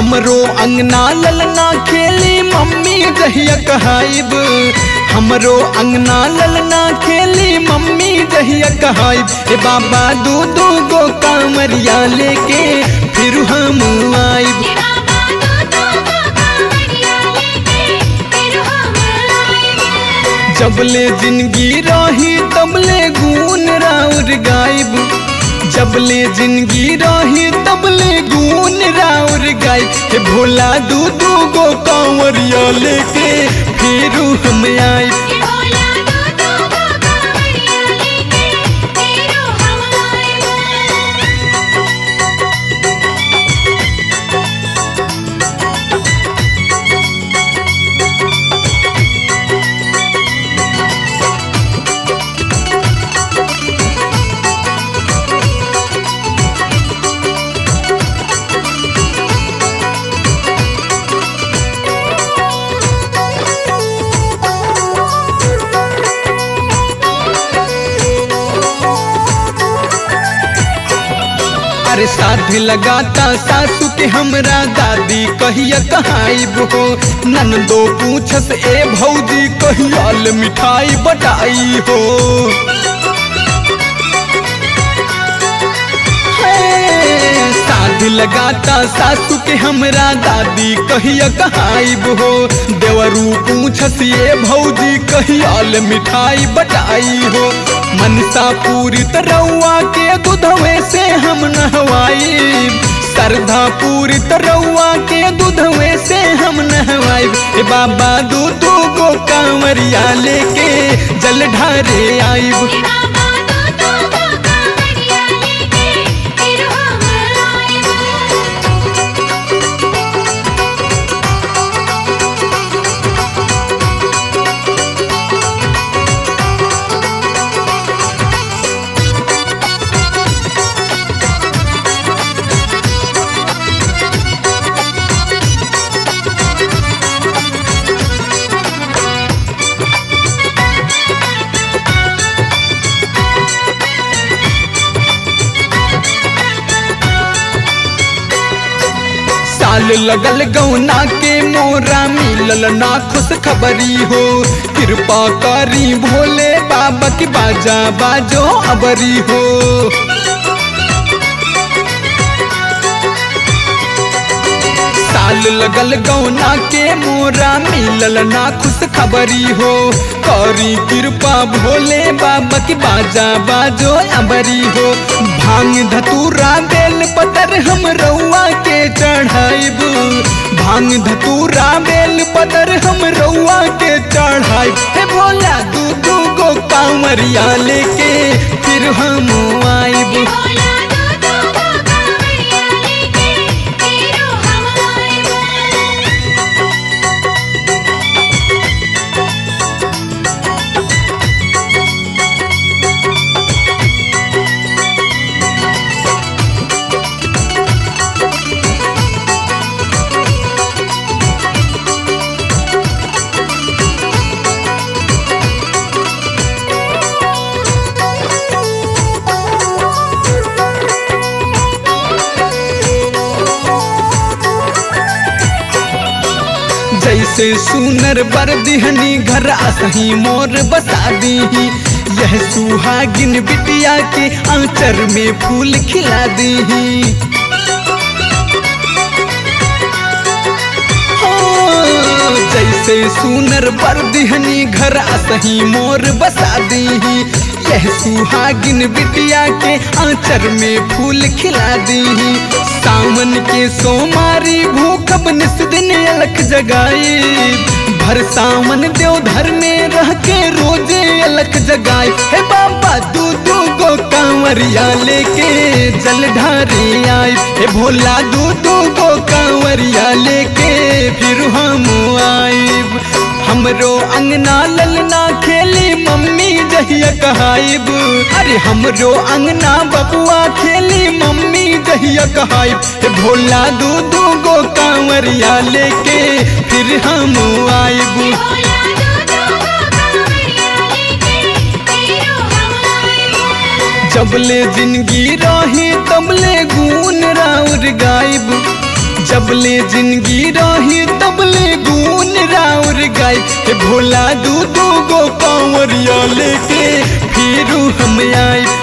हमरो अंगना ललना खेली मम्मी जहिया कहाइब हमरो अंगना ललना खेली मम्मी जहिया कहाइब ए बाबा दू दू गो कांवरिया लेके फिर हम आइब हे बाबा दो दो गो कांवरिया लेके फिर हम आएब जबले जिंदगी रही तबले गुन राउर गायब जबले जिंदगी रही तबले गुन राउर गायब हे भोला दू दू गो कांवरिया लेके फिर हम आइब हे भोला दो दो गो कांवरिया लेके फिर हम आएब अरे साध लगाता सासू के हमरा दादी कहिया कहाइब हो ननदो पूछस ए भौजी कहियाल मिठाई बटाई हो हे, साध लगाता सासू के हमरा दादी कहिया कहाइब हो देवरू पूछस ये भौजी कहियाल मिठाई बटाई हो मनसा पूरी तरौआ के दूधवे से हम नहवाई श्रद्धा पूरी तरौआ के दूधवे से हम नहवाई ए बाबा दू दू गो कांवरिया लेके जल ढारे आइब हे बाबा दो दो गो कांवरिया लेके फिर हम आएब साल लगल गौना के मोरा मिलल ना खुश खबरी हो कृपा करी भोले बाबा की बाजा बाजो अबरी हो साल लगल गौना के मोरा मिलल ना खुश खबरी हो करी कृपा भोले बाबा की बाजा बाजो अबरी हो भांग धतूरा बेल पतर हम रउआ के चढ़ाइब भांग धतूरा बेल पतर हम रउआ के चढ़ाइब हे भोला दू दू गो कांवरिया लेके फिर हम आइब हे भोला दो दो गो कांवरिया लेके फिर हम आएब जैसे सुनर बर दिहनी घर असही मोर बसा दीही यह सुहागिन बिटिया के आंचर में फूल खिला दीही हो, जैसे सुनर बर दिहनी घर असही मोर बसा दीही यह सुहागिन बिटिया के आंचर में फूल खिला दीही सावन के सोमारी भूखब निस दिन अलख जगाई भर सावन देवधर में रह के रोजे अलख जगाई हे बाबा दू दू गो कांवरिया लेके जल ढारे आई हे भोला दू दू गो कांवरिया लेके फिर हम आइब हमरो अंगना ललना खेली मम्मी जहिया कहाइब अरे हमरो अंगना बबुआ खेली मम्मी जहिया कहाइब हे भोला दू दू गो कांवरिया लेके फिर हम आइब भोला दो दो गो कांवरिया लेके फिर हम आएब जबले जिंदगी रही तबले गुन राउर गायब जबले जिंदगी रही तबले गुन राउर गाई हे भोला दू दू गो कांवरिया लेके फिर हम आई